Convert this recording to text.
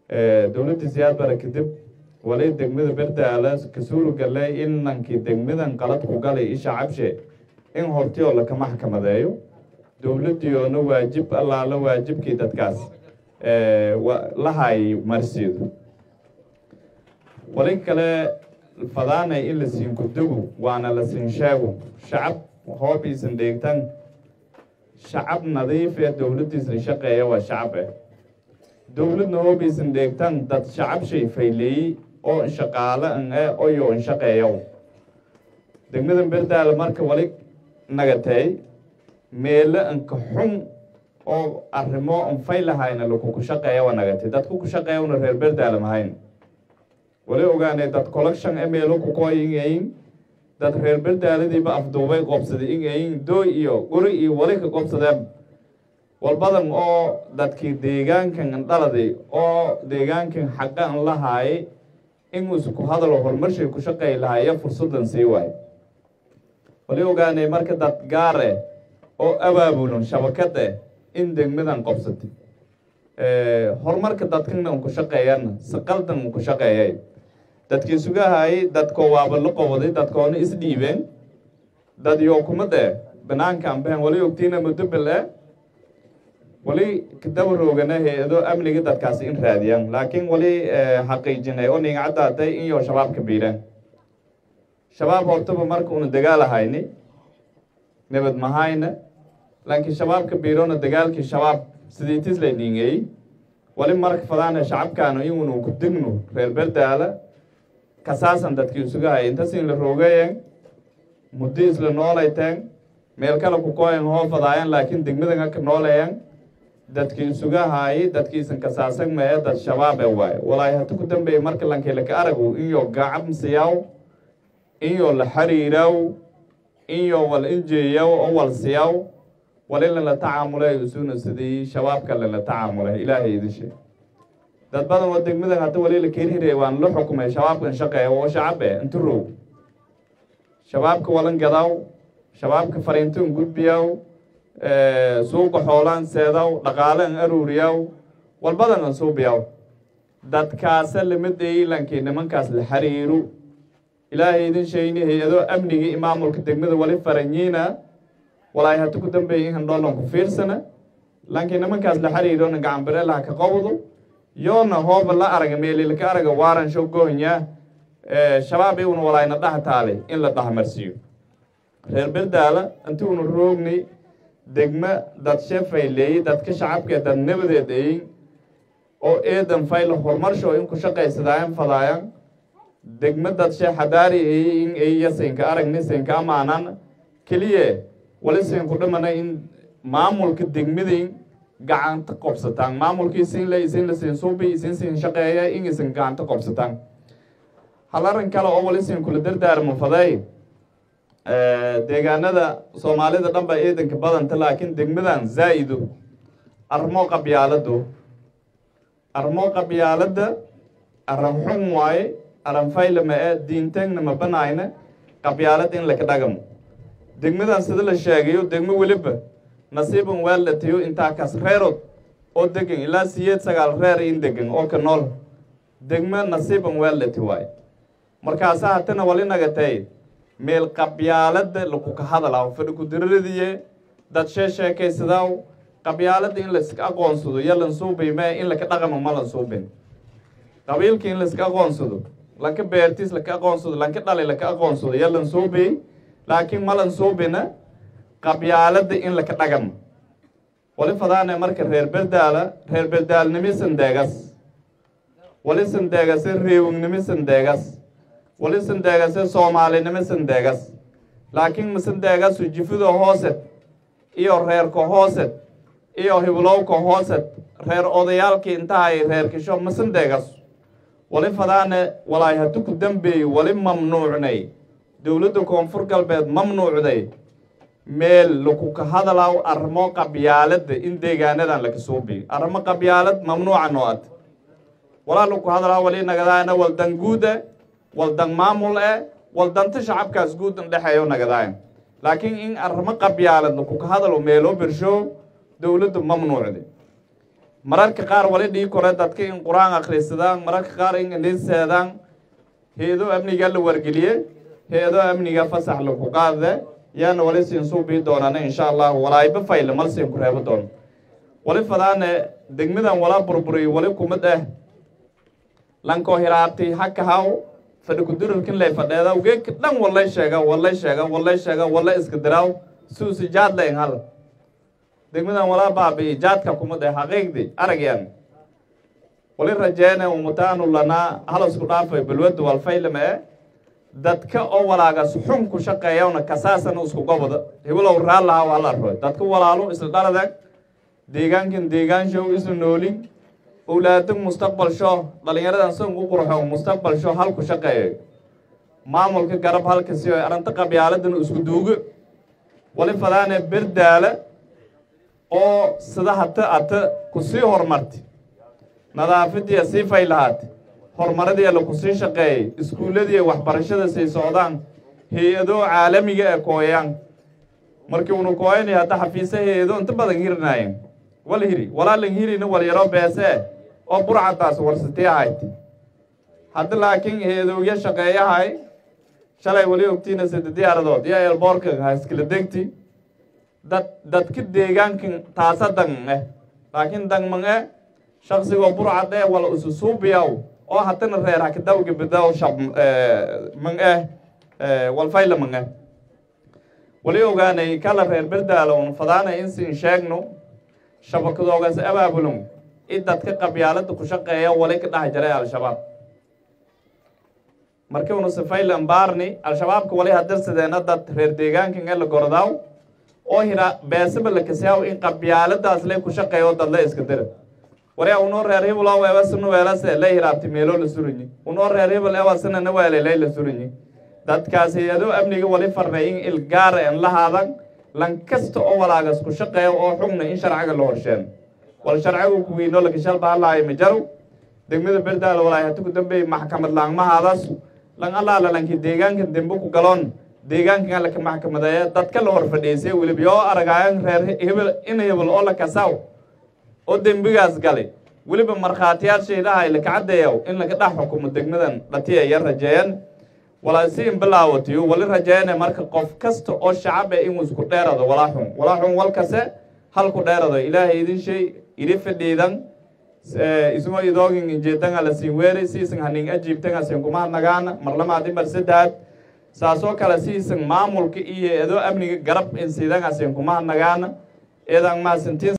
dowladdii siyaad bara kadib wali degmada berdaala kasuulu galay in nankii degmadan qalad ku galay isha cabshe in hortiyoo laka maxkamadeeyo dowladdiiona waajib allaala waajibkii dadkaas lahay marsiido wali kale fadaanay in la siin kudugu waana la siin sheego shacab hoob iisan dheegtan shacab nadiif ee dowladdiisna shaqeeya waa shacab eh dowladna hoob iisan dheegtan dad shacab shay fayleeyey oo shaqaale an e oyo an shaqeeyow degmadan berdaala marka wali nagatay meelo anka xun oo arrimo an faylahayna lakuku shaqeeya waa nagatay dadku ku shaqeeyawna reer berdaala mahayn wali ogaanay dad collection e meelo kukoy ingayin dad reer berdaaladiiba afduubay qoobsaday ingayin dooy iyo guri iyo wali ka qoobsadeen walbadan oo dadkii deegaankan dhaladay oo deegaankan xaqa an lahaayay inuusa ku hadalo horumarshay ku shaqeey lahaayo fursadan sii waayo wali ogaanay marka dad gaar eh oo abaabulan shabakad eh in degmadan qobsatay horumarka dadkana un ku shaqeeyana si qaldan un ku shaqeeyay dadkii sugahaayay dadkoo waaba la qobaday dadkoona isdhiibeen dad yoo kuma dee banaanka ambehen wali ogtiina mudobel eh wali kadaba roogana hay-ado amniga dadkaasi in raadiyaan laakiin wali xaqiijinay oo ninga caddaatay in yoo shabaabka biiraan shabaab hortaba marka una dagaalahayni nabad mahayna laakiin shabaabka biirona dagaalkii shabaab sidii tislay dhingey wali marka fadaana shacabkaanu inunu ku digno reer berdaala kasaasan dadkii isugahay intas in la roogayen muddo isla noolayteen meel kale ku koyan hoo fadaayan laakiin degmadan aka nooleyan dadkii isugahaayay dadkiisan kasaasan mae dad shabaab e waayo walaahi hata ku dambeeya marka lankelaka aragu inyo gacabsiyaw inyo la xiriiraw inyo wal injeeyaw oo wal siyaw wal in lala tacaamulay usuna sidii shabaabka lala tacaamulay ilaahay idin sheeg dad badan oo degmadan hata wali la kerhirey waan la xukumay shabaabkan shaqeeya oo shacab e inta roog shabaabka walan gadaw shabaabka fariintan gudbiyaw suuqa xoolaan seedaw dhaqaalaan aruuriyaw walbadan an suubiyaw dadkaasa lamid eilankii nimankaas la xiriiro ilaahay idin sheegni hay-ado amniga i maamulka degmada wali faranyiina walaahi hata ku dambeeya in handhoolan ku fiirsana laakiin nimankaas la xiriirona gacanbareelaha ka qobdo yoona hooba la araga meelilaka araga waaran show gohnya shabaab iuna walaayna dhaha taalay in la dhahamarsiiyo reer berdaala inti una roogni degma dad shefayleeyey dadka shacabkee dad nabadeed eyin oo eedan fayla horumarsho in ku shaqaysadaayan fadaayan degma dad shee xadaari eyi in eyiya siinka aragni siinka amaanan keliye wali siinku dhimana in maamulka degmadin gacanta qobsataan maamulkii siinle isin la siin suubi isin siin shaqeeya in isin gacanta qobsataan hal arrin kale oo wali siinkula dardaarmo faday deegaanada soomaalida dhan baa eedanka badanta laakiin degmadan zaa-ido armo qabyaalado armo qabyaalada aran xun waaye aran faylama e diintengna ma banayna qabyaalad in laka dhagamo degmadan sida la sheegayo degmo weliba nasiiban weellatiyo intaa kas reerod oo degan ilaa siyeed sagaal reer in degan oo ka nool degmo nasiiban weellati waaye markaasa hatana wali nagatay meel qabyaalada lakuka hadalaaw fadhi kudiraradiye dad shee sheekaysadaaw qabyaalada in layska aqoonsado yalan suubay mee in laka dhaqamo ma lan suubin qabiilka in layska aqoonsado lanka beertiis laka aqoonsado lanka dhali laka aqoonsado yalan suubay laakiin malan suubina qabyaalada in laka dhagamo wali fadaane marka reer berdaala reer berdaalnimi sandeegas wali sandeegase reewignimi sandeegas wali sandeegase soomaalinimo sandeegas laakiin ma sandeegasu jifido hoosed iyo reerka hoosed iyo hiblowka hoosed reer odayaalkii intahay reer kisho ma sandeegas wali fadaane walaay hadu ku dambeeyey wali mamnuucnay dowladda koonfur galbeed mamnuucday meel lakuka hadalaaw arrimo qabyaalada in deegaanadan laka suubiyo arrimo qabyaalad mamnuuca noo ad walaa laku hadalaaw wali nagadaana waldan guuda waldan maamul e waldanta shacabkaas guud in dhexeeyo nagadaayan laakiin in arrimo qabyaalad lakuka hadalo meeloo bersho dowladda mamnuucday mararka qaar wali dhii kore dadka in qur-aan akhrisadaan mararka qaar in indhiseedaan hay-ado amniga la wargeliye hay-ado amniga fasax laku qaade yaana wali siin suubii doonana insha allahu walaayba fayle mal siin ku reebo doono wali fadaane degmadan walaa burburiy wali kumid ah lankoo hiraabtay haka haw fadhi kudurarkin lay fadheeda geedka dhan wallay sheega wallay sheega wallay sheega wallay iska diraaw suusi jaad layn hal degmadan walaa baabi'i jaadka kumid ah xaqiiqdi aragyan wali rajeene umutaanu lanaa hal isku dhaafay balwadu walfaylama e dadka oo walaagas xun ku shaqeeyawna kasaasana isku gobada hibilow raallaha waa la arroy dadka walaalo isla dhaladag deegaankan deegaanshow isu noolin owlaado mustaqbalsho dhalinyaradan san u qurxo mustaqbalsho halku shaqeeyo maamulka garab halka si arrinta qabyaaladan isku duugo wali fadaane berdaala oo sida hata ata kusii horumartay nadaafadiiya sii fay lahaatay horumaradiia lakusii shaqeeyay iskuulladiiya waxbarashada sii socdaan hay-ado caalamiga ee kooyaan markii unu kooyanay hadda xafiise hay-ado inta badan hirinaayeen wal hiri walaalan hirina wal yaro beese oo burcadaas warsatay ahayd hadda laakiin hay-adowya shaqeeyahay shalay wali ogtiina sida diyaaradood iyo eelboorka haskala degti dad dadka deegaankan taasa dang eh laakiin dangman eh shaqsigoo burcad eh wala isu suubiyaw oo hatana reer hakadawga bidaw shab man eh walfayla man eh wali ogaanay kala reer berdaalo un fadaana insin sheegno shabakadoogaas abaabulon i dadka qabyaalada ku shaqeeya wali ka dhex jaray al-shabaab markii unu sifaylan baarni al-shabaabka wali hadarsadeena dad reer deegaankan ee la gordaaw oo hira beesaba la kasaaw in qabyaaladaas lay ku shaqeeyo dad la iska dira wari unoo reer hibl oo weebasana weelase la hiraabti meelo la suranyi unoo reer hibl ewasana na weelelay la suranyi dadkaas hay-ado amniga wali farnay in ilgaara en la haadan lan kasta oo walaagas ku shaqeeya oo xugna in sharciga la horsheen wal sharcigu kuwiino lakashal bahalaayo majarow degmada berdaal walaay hati ku dambeey maxkamad laangmahaadaas lan allaala lanki deegaanka dembe ku galoon deegaankan alla ka maxkamadeeya dadka la hor fadhiisay weliba yoo aragaayan reer hebel in hebel oo la kasaaw oo dembigaas galay weliba markhaatiyaal shaydaha ay laka caddeeyaw in laga dhex xukumo degmadan dhatiya ya rajeeyan walaa si in bilaawatiyo wali rajeeyane marka qof kasta oo shacabe inuu isku dheerado walaa xun walaa xun walkase halku dheerado ilaahay idin shay idi fadhiidan isuma idoogin injeedanga la siin weeri siisan hanin ajiibtanga siin kuma nagaana marlamaadi mar saddex saasoo kale siisan maamulka iyo eedoo amniga garab in siidanga siin kuma nagaana eedan maasintiin